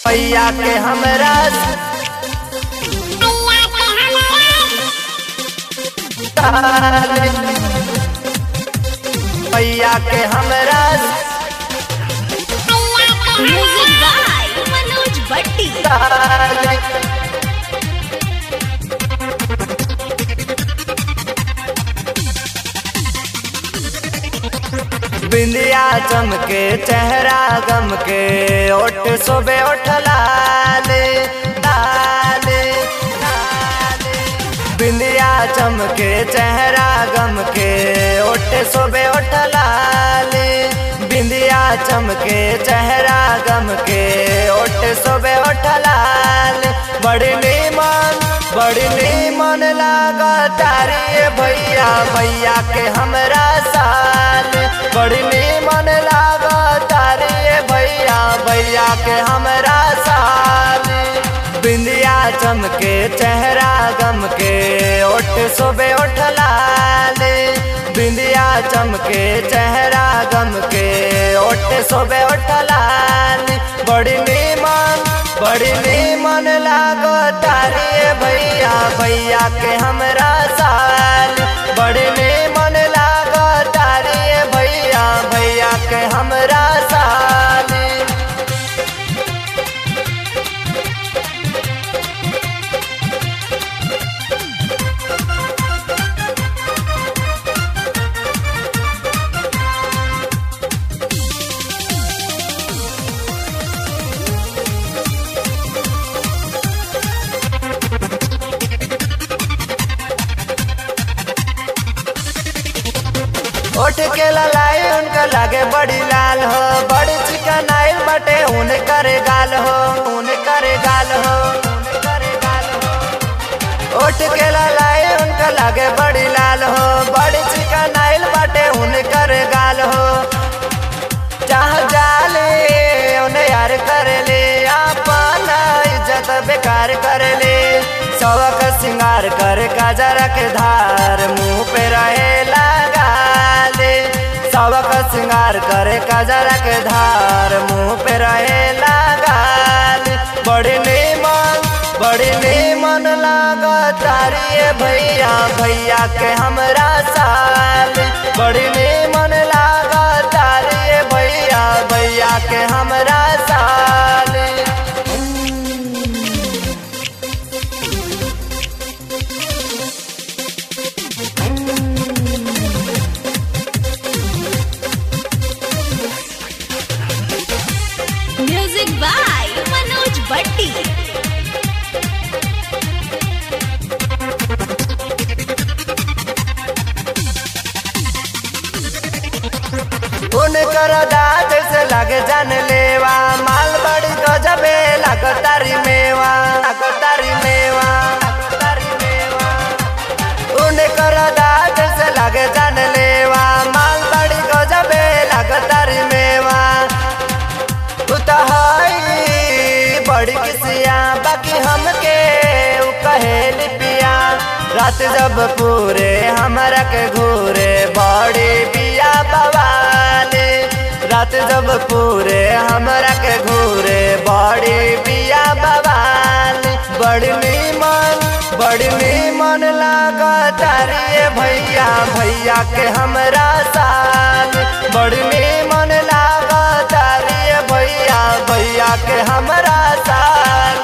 भैया के हमरा भैया के हमरा म्यूजिक बाय मनोज भट्टी बिंदिया चमके चेहरा गम के ओठ सोबे ओठ लाले लाले लाले बिंदिया चमके चेहरा गम के ओठ सोबे ओठ लाले बिंदिया चमके चेहरा गम के ओठ सोबे ओठ लाले बड़ी नीमन बड़ी नीमन लागा तारी भैया भैया के हमरा साल बड़ी नीमन लागा तारी भैया भैया के हमरा साल बिंदिया चमके चेहरा गम के ओठ सोबे ओठ लाले बिंदिया चमके चेहरा गम के ओठ सोबे ओठ लाले बड़ी नीमन बड़ी नीमन लागो तारी भैया भैया के हमरा साल बड़ी नीमन लागो तारी भैया भैया के हमरा साल ओठ के ललाई उनका लागे बड़ी लाल हो बड़ी चिकन आइल बटे ऊन करे गाल हो ऊन करे गाल हो ऊन करे गाल हो ओठ के ललाई उनका लागे बड़ी लाल हो बड़ी चिकन आइल बटे ऊन करे गाल हो चाह जाले उन्हें यार कर ले अपन इज्जत बेकार कर ले सबक सिंगार कर काजरा के धार मुंह पे रहे लगा ले सबक सिंगार करे काजरा के धार मुंह पे रहे लगा ले बड़ी नीमन बड़ी नीमन लागा तारी भैया भैया के हमरा साल बड़ी नीमन लागा तारी भैया भैया के हमरा साल म्यूजिक बाय मनोज भट्टी उनकर दाद से लगे जान लेवा माल बड़ी गजबे लगतारी मेवा लगतारी मेवा लगतारी मेवा उनकर दाद से लगे जान लेवा माल बड़ी गजबे लगतारी मेवा उतहाई बड़ी किसिया बाकी हमके उ कहेली पिया रात जब पूरे हमरा के घूरे बड़ी पिया बवाले रात जब पूरे हमरा के घूरे बड़ी पिया बवाले बड़ी नीमन बड़ी नीमन लागा तारी भैया भैया के हमरा साल बड़ी नीमन लागा तारी भैया भैया के हमरा साल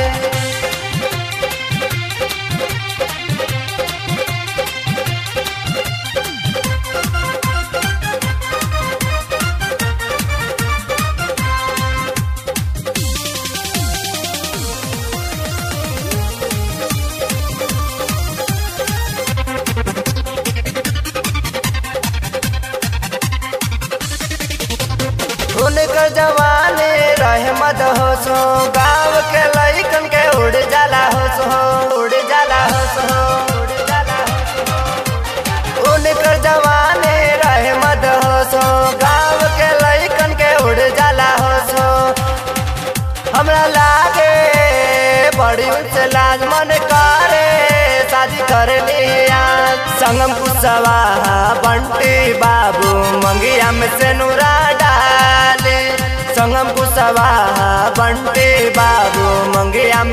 उनकर जवानी रहे मद हो सो गाँव के लइकन के उड़ जाला हो सो उड़ जाला हो सो उड़ जाला हो सो। उनकर जवानी रहे मद हो सो गाँव के लइकन के उड़ जाला हो सो हमरा लागे बड़ी उनसे लाज मन करे शादी कर लिया संगम कुशवा बंटी बाबू मंगिया में से नूरा डाले संगम कुशवा बंटी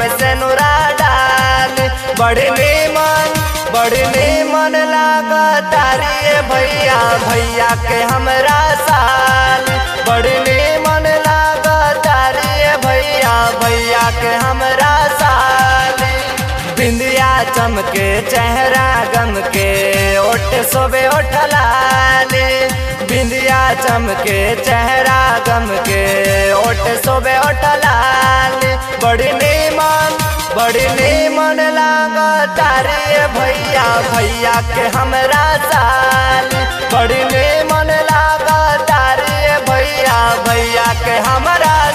में से नुरा डाल बड़ी नीमन बड़ी नीमन लागा तारी भैया भैया के हमरा साल बड़ी नीमन लागा तारी भैया भैया के हमरा साल बिंदिया चमके चेहरा गम के ओठ सोबे ओठ लाली बिंदिया चमके चेहरा गम के ओठ सोबे ओठ लाली बड़ी नीमन बड़ी नीमन लागा तारी भैया भैया के हमरा साल बड़ी नीमन लागा तारी भैया भैया के हमरा